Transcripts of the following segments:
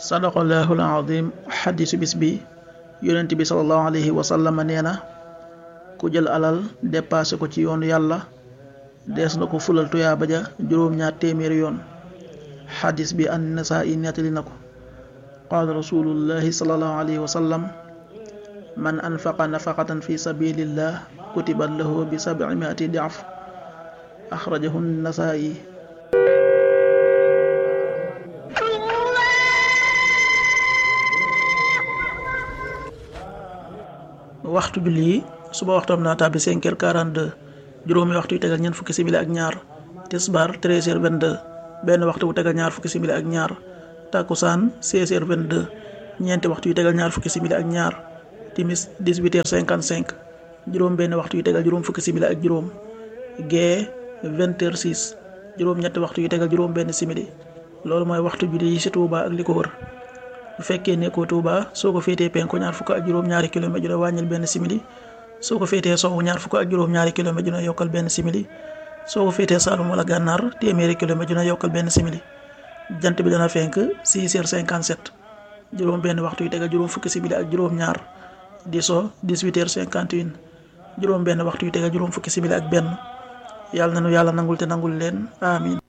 sadaqallahu alazim xadisu bis bi yonent bi salallahu alayhi wa sallam nee na ku jël alal dépassé ko ci yoonu yàlla dees na ko fulal tuyaaba ja juróom-ñaar téeméeri yoon xadis bi an nasaa'i nettali na ko qaala rasulullahi salallahu alayhi wa sallam man anfaqa nafaqatan fi sabilillah kutibat lahu bi sab'imiati di'af axrajahu nasaa'i waxtu julli yi suba waxtoom naa tàbbi 5 heures 42 juróomi waxtu yu tegal ñeent fukki simili ak ñaar tisbaar 13 heures 22 benn waxtu bu tegal ñaar fukki simili ak ñaar takkusaan 16 heures 22 ñeenti waxtu yu tegal ñaar fukki simili ak ñaar timis 18 heures 55 juróom benn waxtu yu tegal juróom fukki simili ak juróom gee 20 heures 6 juróom ñetti waxtu yu tegal juróom benn simili loolu mooy waxtu julli yi ci Touba ak li ko wër bu fekkee nekkoo Touba soo ko féetee penku ñaar fukk ak juróom-ñaari kilomètre ju ne wàññil benn simili soo ko féetee sowwu ñaar fukk ak juróom-ñaari kilomètre ju ne yokkal benn simili soo ko féetee Saalum wala Gànnaar téeméeri kilomètre ju ne yokkal benn simili jant bi dana fenk 6 heures 57 juróom benn waxtu yu tegal juróom fukki simili ak juróom-ñaar di so 18 heures 51 juróom benn waxtu yu tegal juróom fukki simili ak benn yàlla na nu yàlla nangul te nangul leen amin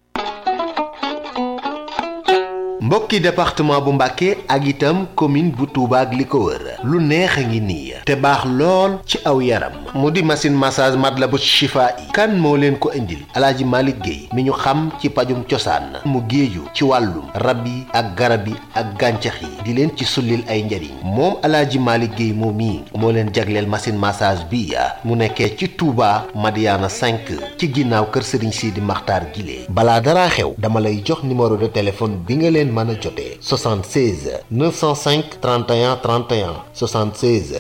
mbokki département bu Mbàkke ak itam commune bu Touba ak li ko wër lu neex a ngi nii te baax lool ci aw yaram mu di machine massage Matlaboul Chifa'i kan moo leen ko indil alaaji Malick Guèye mi ñu xam ci pajum cosaan mu géeju ci wàllum rab yi ak garab yi ak gàncax yi di leen ci sullil ay njariñ moom alaaji Malick Guèye moom mii moo leen jagleel machine massage bi mu nekkee ci Touba Madiana 5 ci ginnaaw kër Serigne Sidi Makhtar Guilé balaa dara xew dama lay jox numéro de téléphone bi nga leen mën a jotee 76 905 31 31 76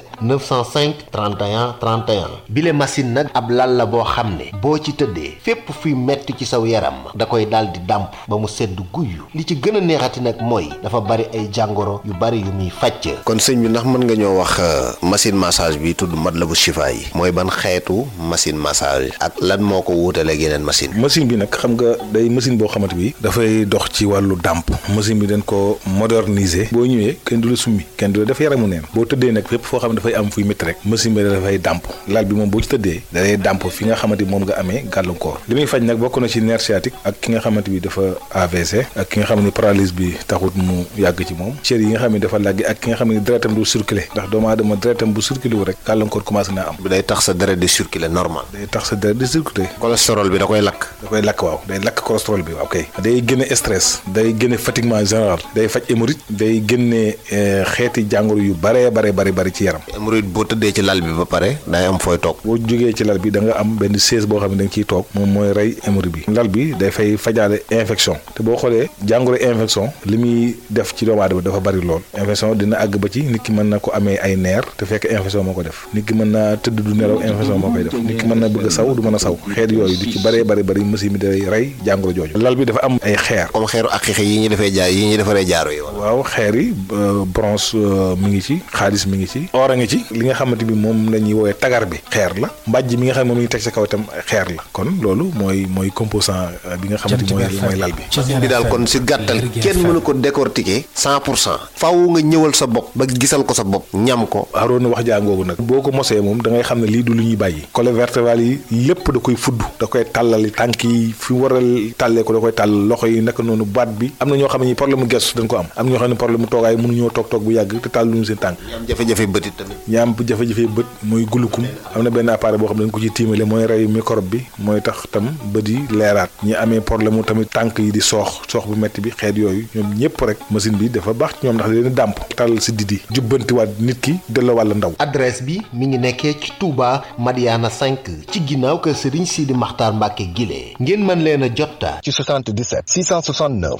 905 31 31 bile machine nag ab lal la boo xam ne boo ci tëddee fépp fuy metti ci saw yaram da koy daal di dàmp ba mu sedd guyyu li ci gën a neexati nag mooy dafa bari ay jàngoro yu bari yu muy fàcc kon sëñ bi ndax mën nga ñoo wax machine massage bi tudd Matlaboul Chifa'i mooy ban xeetu machine massage ak lan moo ko wuutaleeg yeneen machine machine bi nag xam nga day machine boo xamante bi dafay dox ci wàllu dàmp machine bi dañ ko moderniser boo ñëwee kenn du la summi kenn du la def yaramu neen boo tëddee nag fépp foo xam ne dafay am fuy métti rek machine bi dafay dàmp lal bi moom boo ci tëddee dalay dàmp fi nga xamante bi moom nga amee gàllankoor li muy faj nag bokk na ci nerf sciatique ak ki nga xamante bi dafa AVC ak ki nga xam ne paralyse bi taxut mu yàgg ci moom cër yi nga xam ne dafa làggi ak ki nga xam ne deretam du circuler ndax doomu aadama deretam bu circuler wu rek gàllankoor commencé naa am bi day tax sa deret di circuler normal day tax sa deret di circuler cholestérol bi da koy lakk da koy lakk waaw day lakk cholestérol bi waaw kay day génne stress day génne fatiguement général day faj hémorroïde day génne xeeti jàngoro yu bare bare bari bari ci yaram hémorroïde boo tëddee ci lal bi ba pare day am fooy toog boo jógee ci lal bi da nga am benn chaise boo xam ne da nga ciy toog moom mooy rey hémorroïde bi lal bi day fay fajaale infection te boo xoolee jàngoro infection li muy def ci doomu aadama dafa bari lool infection dina àgg ba ci nit ki mën na ko amee ay neer te fekk infection moo ko def nit ki mën naa tëdd du nelaw infection moo koy def nit ki mën na bëgg a saw du mën a saw xeet yooyu du ci bëree bëri bëri machine bi day rey jàngoro jooju lal bi dafa am ay xeer comme xeeru ak xixe yi ñu defee jaay yi ñu defaree jaaro yi waaw xeer yi bronze mi ngi ci xaalis mi ngi ci or a ngi ci li nga xamante bi moom la ñuy woowee tagar bi xeer la mbàjj mi nga xam ne moom la ñuy teg sa kaw itam xeer la kon loolu mooy mooy composant bi nga xamante mooy mooy lal bi bi daal kon si gàttal kenn mënu ko décortiquer cent pour cent faaw nga ñëwal sa bopp ba gisal ko sa bopp ñam ko aroon na wax jàngoogu nag boo ko mosee moom da ngay xam ne lii du lu ñuy bàyyi colonne vertébrale yi lépp da koy fudd da koy tàllali tànk yi fi war a tàllee ko da koy tàll loxo yi naka noonu baat bi am na ñoo xam ne problème mu gestu dañ ko am am na ñoo xam ne problème mu toogaay mënuñoo toog toog bu yàgg te tàlluñu seen tànk am jafe-jafe bët it tamit ñi am jafe-jafe bët mooy gulukum am na benn appareil boo xam ne dañ ko ci tiimale mooy rey microbe bi mooy tax tam bët yi leeraat ñi amee problème mu tamit tànk yi di soox soox bu metti bi xeet yooyu ñoom ñëpp rek machine bi dafa baax ci ñoom ndax leen dàmp tàllal si didi jubbantiwaat nit ki delloo wàlla ndaw adresse bi mi ngi nekkee ci Touba Madiana 5 ci ginnaaw kër Serigne Sidi Makhtar Mbacke Guilé ngeen mën leen a jotta ci 77 669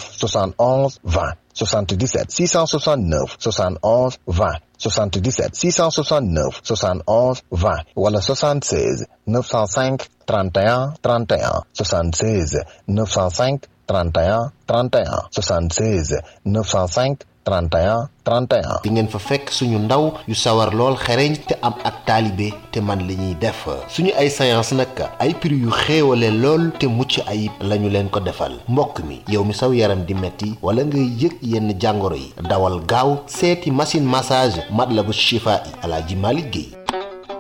71 20 77 669 71 20 77 669 71 20 wala 76 905 31 31 76 905 31 31 76 905 31 31. di ngeen fa fekk suñu ndaw yu sawar lool xereñ te am ak taalibe te man li ñuy def suñu ay séance nag ay prix yu xéewale lool te mucc ayib lañu leen ko defal mbokk mi yow mi saw yaram di metti wala ngay yëg yenn jàngoro yi dawal gaaw seeti machine massage Matlaboul Chifa'i Alaaji Malick Guèye